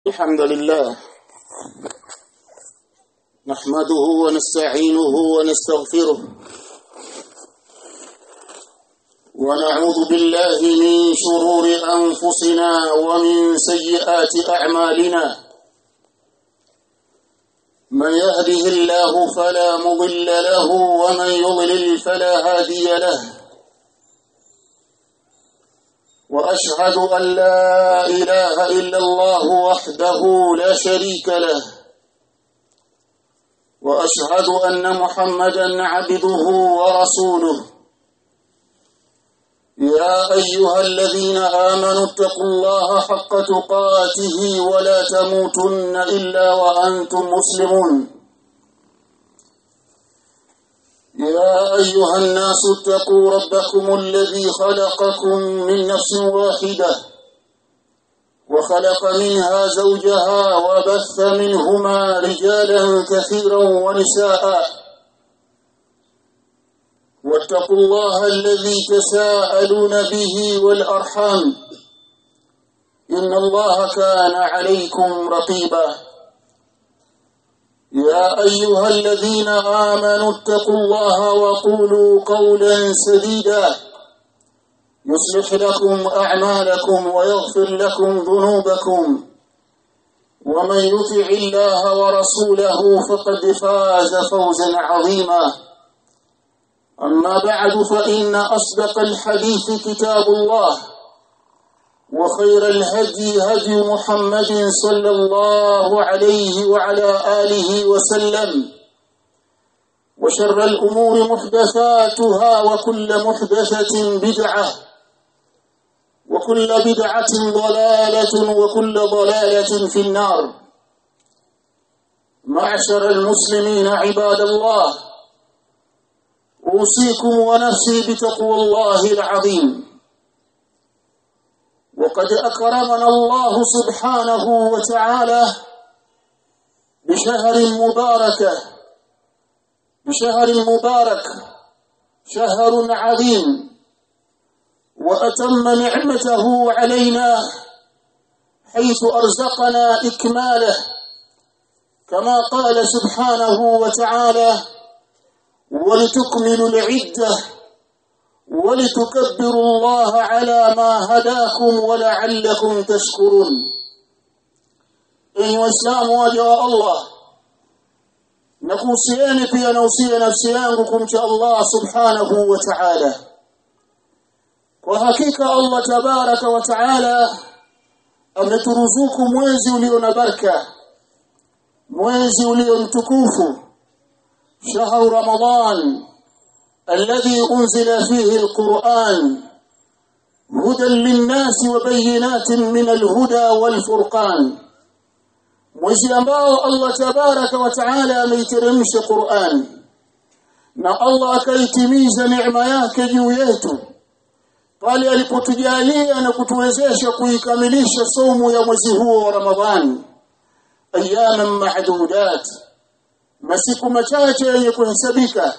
الحمد لله نحمده ونستعينه ونستغفره ونعوذ بالله من شرور أنفسنا ومن سيئات أعمالنا من يهده الله فلا مضل له ومن يضلل فلا هادي له واشهد ان لا اله الا الله وحده لا شريك له واشهد ان محمدا عبده ورسوله يا ايها الذين امنوا اتقوا الله حق تقاته ولا تموتن الا وانتم مسلمون يا أيها الناس اتقوا ربكم الذي خلقكم من نفس واحدة وخلق منها زوجها وبث منهما رجالا كثيرا ونساء واتقوا الله الذي تساءلون به والأرحام إن الله كان عليكم رقيباً يا أيها الذين آمنوا اتقوا الله وقولوا قولا سديدا يصلح لكم أعمالكم ويغفر لكم ذنوبكم ومن يطع الله ورسوله فقد فاز فوزا عظيما أما بعد فإن أصدق الحديث كتاب الله وخير الهدي هدي محمد صلى الله عليه وعلى آله وسلم وشر الأمور محدثاتها وكل محدثة بدعة وكل بدعة ضلالة وكل ضلالة في النار معشر المسلمين عباد الله أوصيكم ونفسي بتقوى الله العظيم وقد أكرمنا الله سبحانه وتعالى بشهر مباركة بشهر مبارك شهر عظيم وأتم نعمته علينا حيث أرزقنا إكماله كما قال سبحانه وتعالى ولتكملوا العده ولتكبروا الله على ما هداكم ولعلكم تشكرون ايها الاسلام waja Allah na kuhusieni pia nausia nafsi yangu kumcha Allah subhanahu wa ta'ala kwa hakika Allah tabaraka wa ta'ala ameturuzuku mwezi ulio na baraka mwezi ulio mtukufu shahru ramadhan الذي أنزل فيه القرآن هدى للناس وبينات من الهدى والفرقان mwezi ambao Allah tabaraka wa taala ameiteremsha Qur'an na Allah akaitimiza neema yake juu yetu pale alipotujalia na kutuwezesha kuikamilisha somo ya mwezi huo wa Ramadhani ayaman ma'dudat masiku machache yenye kuhesabika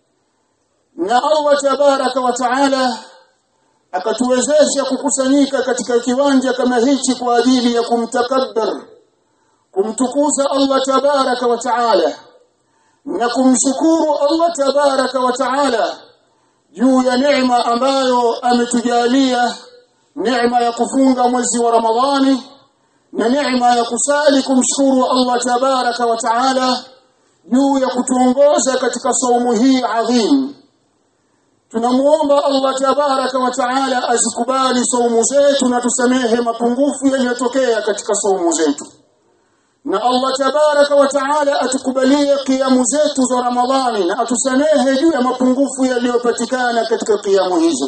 na Allah tabaraka wa taala akatuwezesha kukusanyika katika kiwanja kama hichi kwa ajili ya kumtakabbar kumtukuza Allah tabaraka wa taala na kumshukuru Allah tabaraka wa taala juu ya neema ambayo ametujalia neema ya kufunga mwezi wa Ramadhani na neema ya kusali kumshukuru Allah tabaraka wa taala juu ya kutuongoza katika saumu hii adhimu tunamuomba Allah tabaraka wa taala azikubali saumu zetu na tusamehe mapungufu yaliyotokea katika saumu zetu na Allah tabaraka wa taala atukubalie kiamu zetu za Ramadhani na atusamehe juu ya mapungufu yaliyopatikana katika kiamu hizo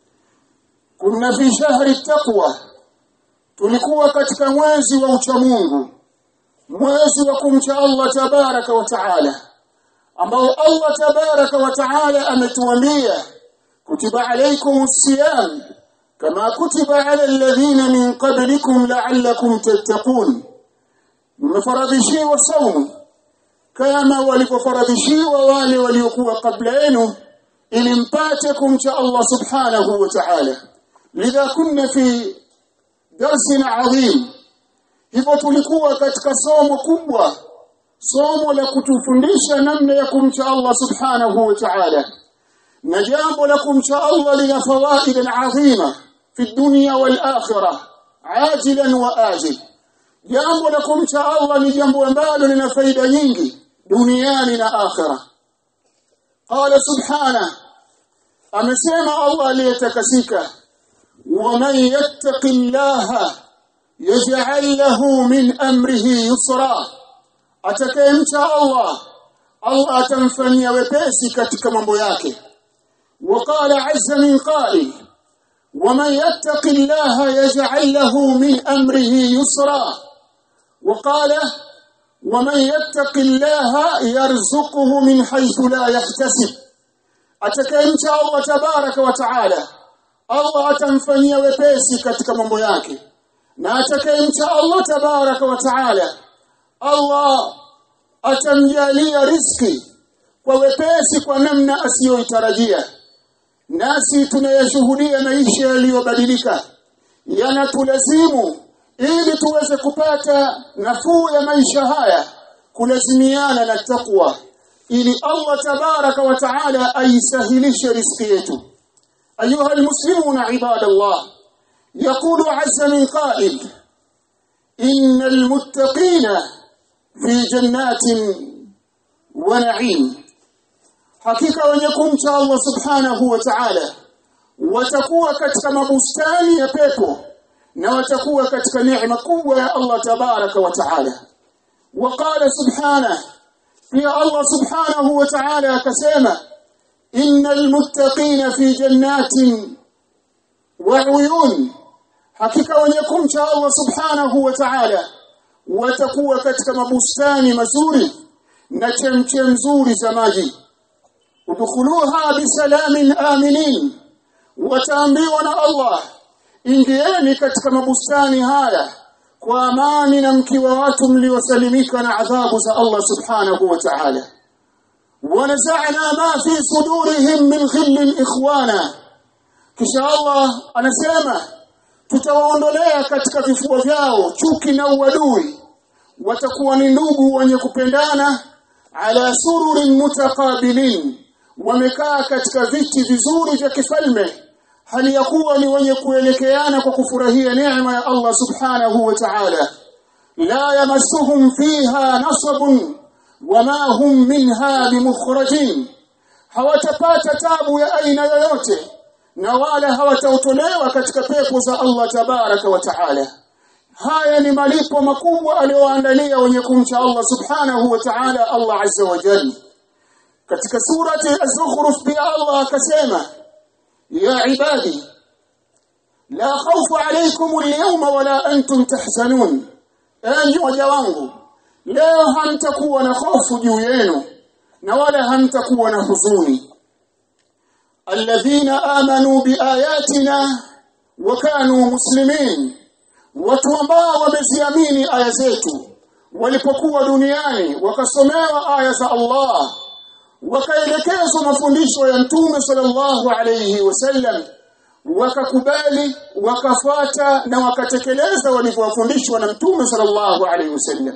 kuna fi shahri taqwa tulikuwa katika mwezi wa uchamungu mwezi wa kumcha Allah tabaraka wa taala ambao Allah tabaraka wa taala ametuambia kutiba alaykum as-siyam kama kutiba ala alladhina min qablikum la'allakum tattaqun mmefaradhishiwa saumu kama walivyofaradhishiwa wale waliokuwa kabla yenu ili mpate kumcha Allah subhanahu wa ta'ala lidha kunna fi درس عظيم hivyo tulikuwa katika somo kubwa somo la kutufundisha namna ya kumcha Allah subhanahu wa ta'ala na jambo la kumcha Allah lina fawaid adhima fi dunya wal akhirah ajilan wa ajil jambo la kumcha Allah ni jambo ambalo lina faida nyingi duniani na akhirah qala subhanahu amesema Allah aliyetakasika ومن يتق الله يجعل له من امره يسرا atakayemcha Allah Allah atamfanyia wepesi katika mambo yake وقال عز من قائل ومن يتق الله يجعل له من امره يسرا وقال ومن يتق الله يرزقه من حيث لا يحتسب atakayemcha Allah tabaraka wa taala Allah atamfanyia wepesi katika mambo yake na atakayemcha Allah tabaraka wa taala Allah atamjalia riski kwa wepesi kwa namna asiyoitarajia nasi tunayashuhudia maisha yaliyobadilika yanatulazimu ili tuweze kupata nafuu ya maisha haya kulazimiana na takwa ili Allah tabaraka wa taala aisahilishe riski yetu أيها المسلمون عباد الله يقول عز من قائل إن المتقين في جنات ونعيم حقيقة ونكم شاء الله سبحانه وتعالى وتكوى كتك مبستان يبيبو وتكوى كتك نعمة قوة يا الله تبارك وتعالى وقال سبحانه في الله سبحانه وتعالى كسيمه إن المتقين في جنات وعيون حقيقة ونكم شاء الله سبحانه وتعالى وتقوى كتك مبستان مزوري نتمتم زوري زماجي ودخلوها بسلام آمنين وتأمبيونا الله ingieni katika mabustani haya kwa amani na mkiwa watu mliosalimika na adhabu za Allah subhanahu wa ta'ala ونزعنا ما في صدورهم من غل إخوانا kisha Allah anasema tutawaondolea katika vifua vyao chuki na uadui watakuwa ni ndugu wenye kupendana ala sururin mutaqabilin wamekaa katika viti vizuri vya kifalme hali ya kuwa ni wenye kuelekeana kwa kufurahia neema ya Allah subhanahu wa ta'ala la yamassuhum fiha nasabun wama hum minha bimukhrajin hawatapata tabu ya aina yoyote na wala hawatautolewa katika pepo za Allah tabaraka wa taala haya ni malipo makubwa aliyoandalia wenye kumcha Allah subhanahu wa ta'ala Allah azza wa jalla katika surati az-zukhruf pia Allah akasema ya ibadi la khawfu alaykum al-yawma wala antum tahzanun enyi waja wangu leo hamtakuwa na hofu juu yenu na wala hamtakuwa na huzuni alladhina amanu biayatina wa kanu muslimin watu ambao wameziamini aya zetu walipokuwa duniani wakasomewa aya za Allah wakaelekezwa mafundisho ya mtume sallallahu alayhi wasallam wakakubali wakafuata na wakatekeleza walivyofundishwa na mtume sallallahu alayhi wasallam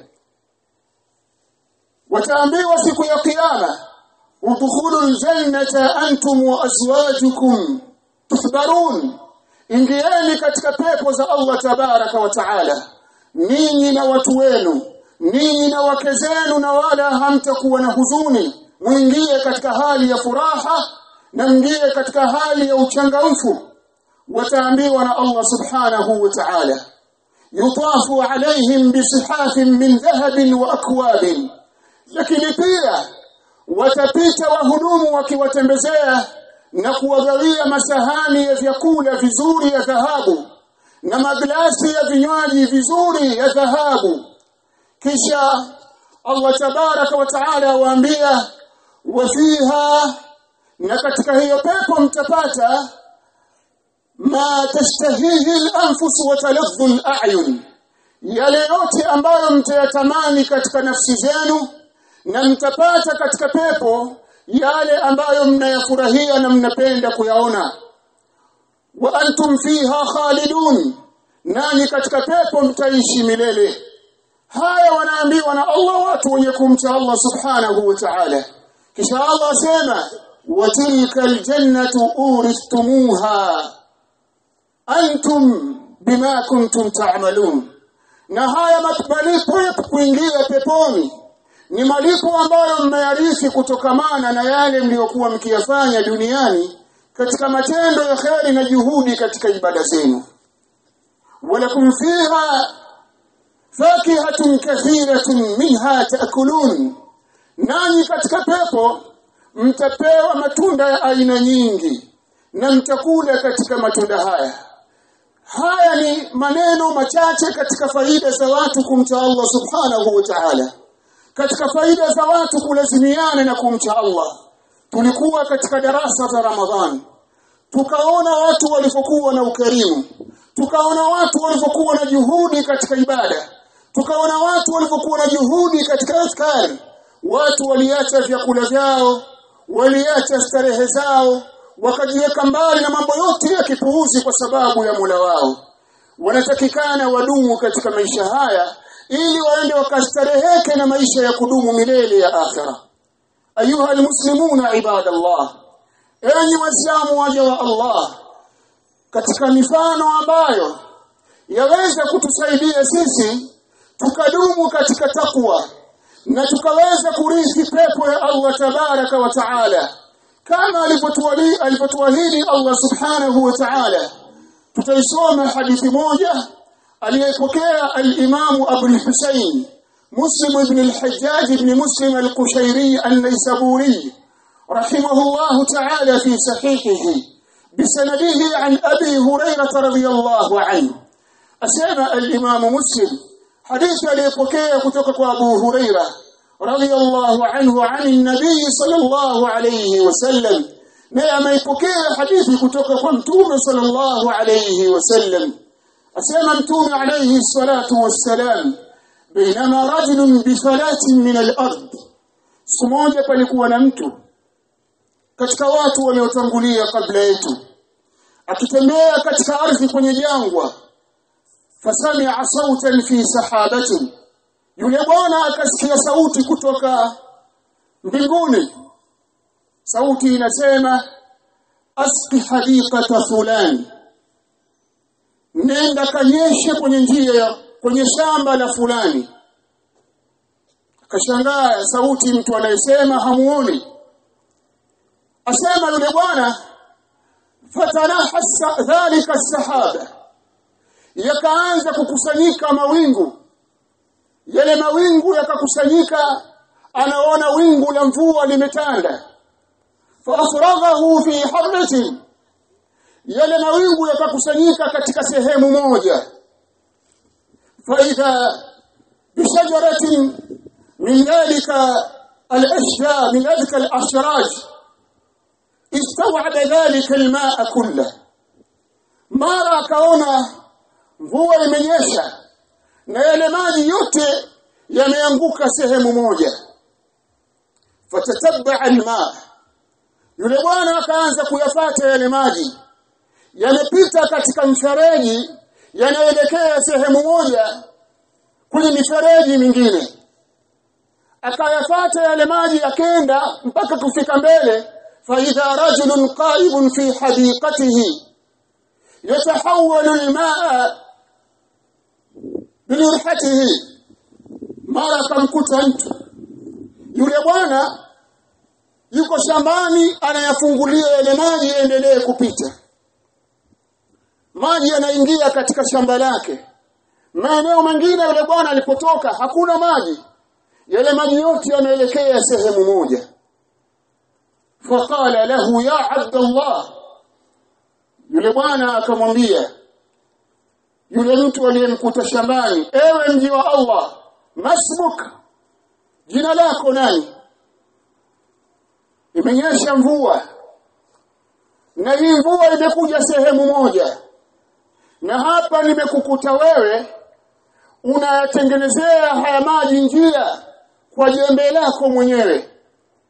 wataambiwa siku ya kiyama udkhulu aljannata antum wa azwajukum tuhbarun ingieni katika pepo za Allah tabaraka wa taala ninyi na watu wenu ninyi na wake zenu na wala hamtakuwa na huzuni mwingie katika hali ya furaha na mngie katika hali ya uchangamfu wataambiwa na Allah subhanahu wa ta'ala yutafu alaihim bisihafin min dhahabin wa akwabin lakini pia watapita wahudumu wakiwatembezea na kuwagawia masahani ya vyakula vizuri ya dhahabu na maglasi ya vinywaji vizuri ya dhahabu kisha Allah tabaraka wa taala waambia wafiha na katika hiyo pepo mtapata ma tashtahihi al-anfus wa talafdhu al-a'yun yale yote ambayo mtayatamani katika nafsi zenu na mtapata katika pepo yale ambayo mnayafurahia na mnapenda kuyaona wa antum fiha khalidun nanyi katika pepo mtaishi milele haya wanaambiwa na Allah watu wenye kumcha Allah subhanahu wa ta'ala kisha Allah asema watilka aljannatu uristumuha antum bima kuntum ta'malun na haya malipo ya kuingia peponi ni malipo ambayo mmeyarithi kutokamana na yale mliokuwa mkiyafanya duniani katika matendo ya kheri na juhudi katika ibada zenu walakum fiha fakihatun kathiratun minha taakulun nanyi katika pepo mtapewa matunda ya aina nyingi na mtakula katika matunda haya haya ni maneno machache katika faida za watu kumcha Allah subhanahu wa ta'ala katika faida za watu kulazimiana na kumcha Allah tulikuwa katika darasa za Ramadhani tukaona watu walivyokuwa na ukarimu tukaona watu walivyokuwa na juhudi katika ibada tukaona watu walivyokuwa na juhudi katika askari watu waliacha vyakula vyao waliacha starehe zao wakajiweka mbali na mambo yote ya kipuuzi kwa sababu ya Mola wao wanatakikana wadumu katika maisha haya ili waende wakastareheke na maisha ya kudumu milele ya akhira ayuha almuslimuna ibadallah enyi waislamu waja wa Allah katika mifano ambayo yaweza kutusaidia sisi tukadumu katika takwa na tukaweza kurithi pepo ya Allah tabaraka wa taala kama alivyotuahidi alivyotuahidi Allah subhanahu wa ta'ala tutaisoma hadithi moja aliyepokea al-Imam Abu al-Husayn Muslim ibn al-Hajjaj ibn Muslim al-Qushayri an-Naysaburi rahimahullah ta'ala fi sahihihi بسنده عن أبي هريرة رضي الله عنه أسمى الإمام مسلم حديث ليبكي كتوك أبو هريرة رضي الله عنه عن النبي صلى الله عليه وسلم ما يبكي حديث كتوك متوم صلى الله عليه وسلم أسمى متوم عليه الصلاة والسلام بينما رجل بفلاة من الأرض سموجة palikuwa na mtu katika watu waliotangulia kabla yetu akitembea katika ardhi kwenye jangwa fasami'a sautan fi sahabatin yule bwana akasikia sauti kutoka mbinguni sauti inasema asqi hadiqata fulani nenda kanyeshe kwenye njia kwenye shamba la fulani akashangaa sauti mtu anayesema hamuoni asema yule bwana fatanahassa dhalika sahaba yakaanza kukusanyika mawingu yale mawingu yakakusanyika anaona wingu la mvua limetanda faafraghahu fi harratin yale mawingu yakakusanyika katika sehemu moja faidha bishajaratin min dhalika al-ashja min dhalika al-ashraj istaw'aba dhalika al-ma'a kullah mara akaona mvua imenyesha na yale maji yote yameanguka sehemu moja fatatabba alma yule bwana akaanza kuyafata yale maji yamepita katika mfereji yanaelekea sehemu moja kwenye mifereji mingine akayafata yale maji yakenda mpaka kufika mbele faidha rajulun qaibun fi hadiqatihi yatahawwalu almaa bilurhatihi mara akamkuta mtu yule bwana yuko shambani anayafungulia yale maji yaendelee kupita maji yanaingia katika shamba lake maeneo mengine yule bwana alipotoka hakuna maji yale maji yote yanaelekea sehemu moja faqala lahu ya abdallah yule bwana akamwambia yule mtu aliyemkuta shambani ewe mji wa Allah masbuk jina lako nani imenyesha mvua na hii mvua imekuja sehemu moja na hapa nimekukuta wewe unayatengenezea haya maji njia kwa jembe lako mwenyewe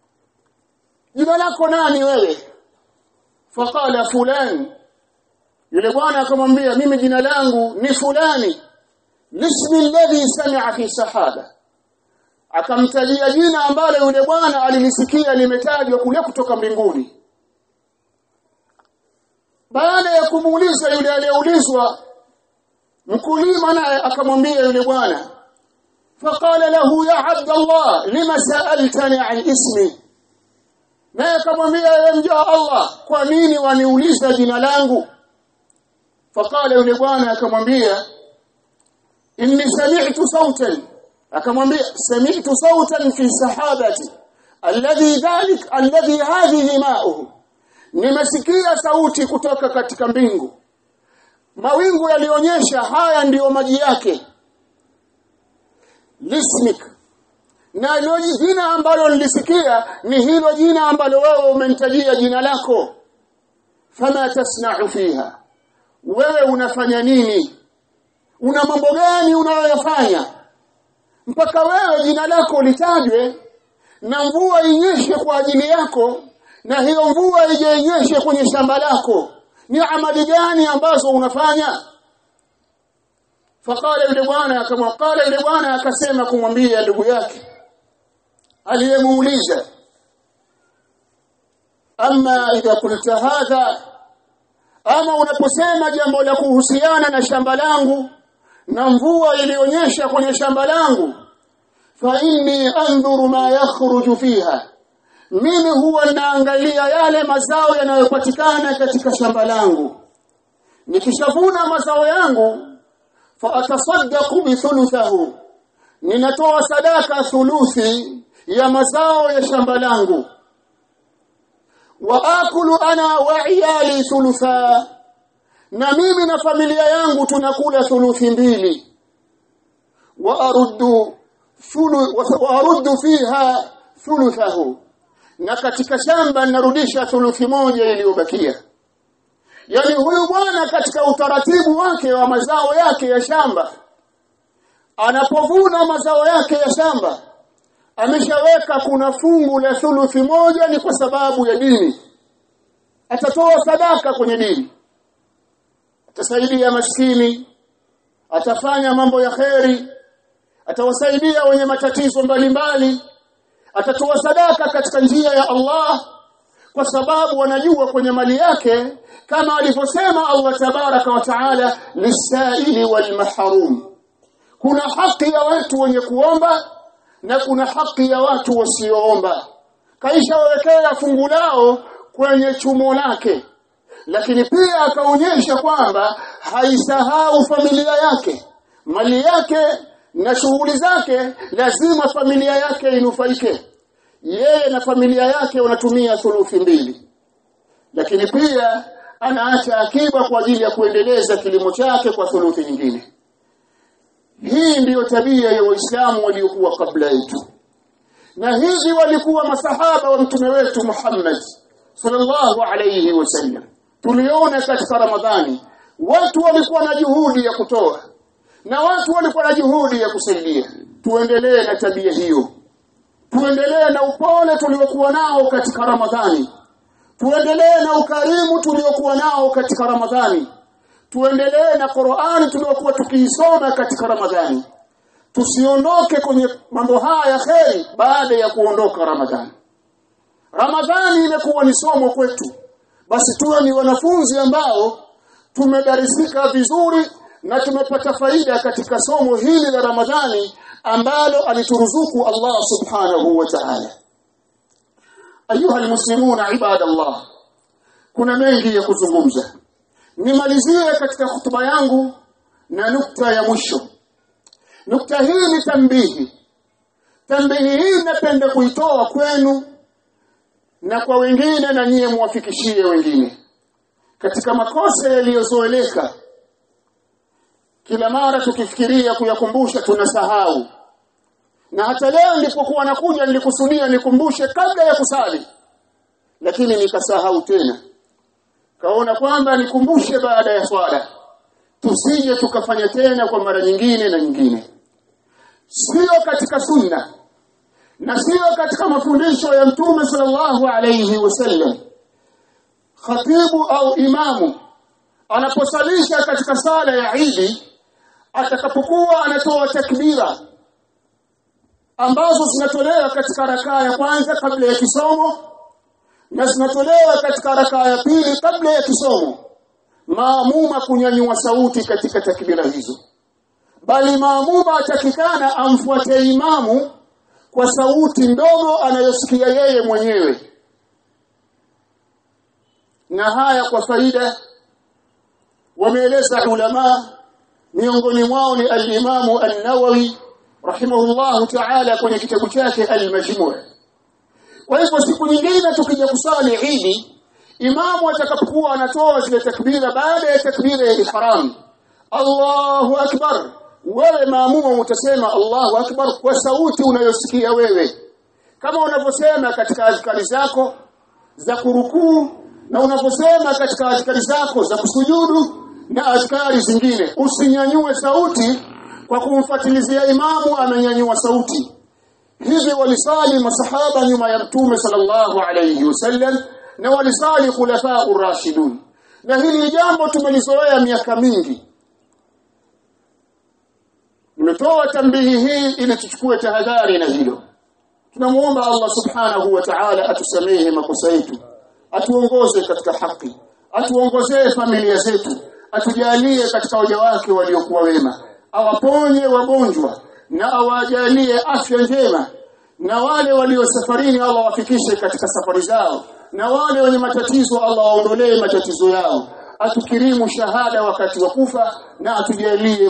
jina lako nani wewe faqala fulani yule bwana akamwambia mimi jina langu ni fulani lismi alladhi sami'a fi sahaba akamtajia jina ambalo yule bwana alilisikia limetajwa kule kutoka mbinguni baada ya kumuuliza yule aliyeulizwa mkulima naye akamwambia yule bwana faqala lahu ya abdallah lima sa'altani an ismi naye akamwambia ya mja Allah kwa nini waniuliza jina langu faqala yule bwana akamwambia inni sami'tu sautan akamwambia sami'tu sautan fi sahabati alladhi dhalik alladhi hadhihi ma'uhu nimesikia sauti kutoka katika mbingu mawingu yalionyesha haya ndiyo maji yake lismik na hilo jina ambalo nilisikia ni hilo jina ambalo wewe umenitajia jina lako fama tasna'u fiha wewe unafanya nini una mambo gani unayoyafanya mpaka wewe jina lako litajwe na mvua inyeshe kwa ajili yako na hiyo mvua ijenyeshe kwenye shamba lako ni amali gani ambazo unafanya faqala yule bwana akamwakala yule bwana akasema kumwambia ndugu yake aliyemuuliza ama idha kulta hadha ama unaposema jambo la kuhusiana na shamba langu na mvua ilionyesha kwenye shamba langu fa inni andhuru ma yakhruju fiha mimi huwa naangalia yale mazao yanayopatikana katika shamba langu nikishavuna mazao yangu fa atasaddaqu bi thuluthahu ninatoa sadaka thuluthi ya mazao ya shamba langu wa akulu ana wa iyali thulutha na mimi na familia yangu tunakula thuluthi mbili wa aruddu thulu wa aruddu fiha thuluthahu na katika shamba narudisha thuluthi moja iliyobakia yani huyu bwana katika utaratibu wake wa mazao yake ya shamba anapovuna mazao yake ya shamba ameshaweka kuna fungu la thuluthi moja ni kwa sababu ya dini atatoa sadaka kwenye dini atasaidia maskini atafanya mambo ya kheri atawasaidia wenye matatizo mbalimbali atatoa sadaka katika njia ya Allah kwa sababu wanajua kwenye mali yake kama alivyosema Allah tabaraka wa taala lisaili wal mahrum kuna haki ya watu wenye kuomba na kuna haki ya watu wasioomba kaisha wawekea fungu lao kwenye chumo lake lakini pia akaonyesha kwamba haisahau familia yake mali yake na shughuli zake lazima familia yake inufaike yeye na familia yake wanatumia thuluthi mbili lakini pia anaacha akiba kwa ajili ya kuendeleza kilimo chake kwa thuluthi nyingine hii ndiyo tabia ya waislamu waliokuwa kabla yetu na hivi walikuwa masahaba wa mtume wetu Muhammad sallallahu alayhi wasallam tuliona katika ramadhani watu walikuwa na juhudi ya kutoa na watu walikuwa na juhudi ya kusaidia tuendelee na tabia hiyo tuendelee na upole tuliokuwa nao katika ramadhani tuendelee na ukarimu tuliokuwa nao katika ramadhani tuendelee na Qur'ani tuliokuwa tukiisoma katika ramadhani tusiondoke kwenye mambo haya ya kheri baada ya kuondoka ramadhani ramadhani imekuwa ni somo kwetu basi tuwe ni wanafunzi ambao tumedarisika vizuri na tumepata faida katika somo hili la Ramadhani ambalo alituruzuku Allah subhanahu wa ta'ala ayuha almuslimuna ibadallah kuna mengi ya kuzungumza nimalizie katika hutuba yangu na nukta ya mwisho nukta hii ni tambihi tambihi hii napenda kuitoa kwenu na kwa wengine na nyie muwafikishie wengine katika makosa yaliyozoeleka kila mara tukifikiria kuyakumbusha tunasahau na hata leo nilipokuwa nakuja nilikusudia nikumbushe kabla ya kusali lakini nikasahau tena kaona kwamba nikumbushe baada ya swala tusije tukafanya tena kwa mara nyingine na nyingine sio katika sunna na sio katika mafundisho ya mtume sallallahu alayhi wasallam khatibu au imamu anaposalisha katika sala ya Idi atakapokuwa anatoa takbira ambazo zinatolewa katika rakaa ya kwanza kabla ya kisomo na zinatolewa katika rakaa ya pili kabla ya kisomo maamuma kunyanyua sauti katika takbira hizo bali maamuma atakikana amfuate imamu kwa sauti ndogo anayosikia yeye mwenyewe na haya kwa faida wameeleza ulama miongoni mwao ni al-Imamu an-Nawawi rahimahullahu ta'ala kwenye kitabu chake al-Majmu' kwa hivyo siku nyingine tukija kusali Idi imamu atakapokuwa anatoa zile takbira baada ya takbira ya ihram Allahu akbar wewe maamuma utasema Allahu akbar kwa sauti unayosikia wewe kama unavyosema katika azkari zako za kurukuu na unaposema katika azkari zako za kusujudu na azkari zingine usinyanyue sauti kwa kumfuatilizia imamu amenyanyua sauti hivi walisali masahaba nyuma ya mtume sallallahu alayhi wasallam na walisali khulafa urashidun na hili jambo tumelizoea miaka mingi nimetoa tambihi hii ili tuchukue tahadhari na hilo tunamuomba Allah subhanahu wa ta'ala atusamehe makosa yetu atuongoze katika haki atuongozee familia zetu atujalie katika waja wake waliokuwa wema awaponye wagonjwa na awajalie afya njema na wale walio safarini Allah wafikishe katika safari zao na wale wenye matatizo Allah waondolee matatizo yao atukirimu shahada wakati wa kufa na atujalie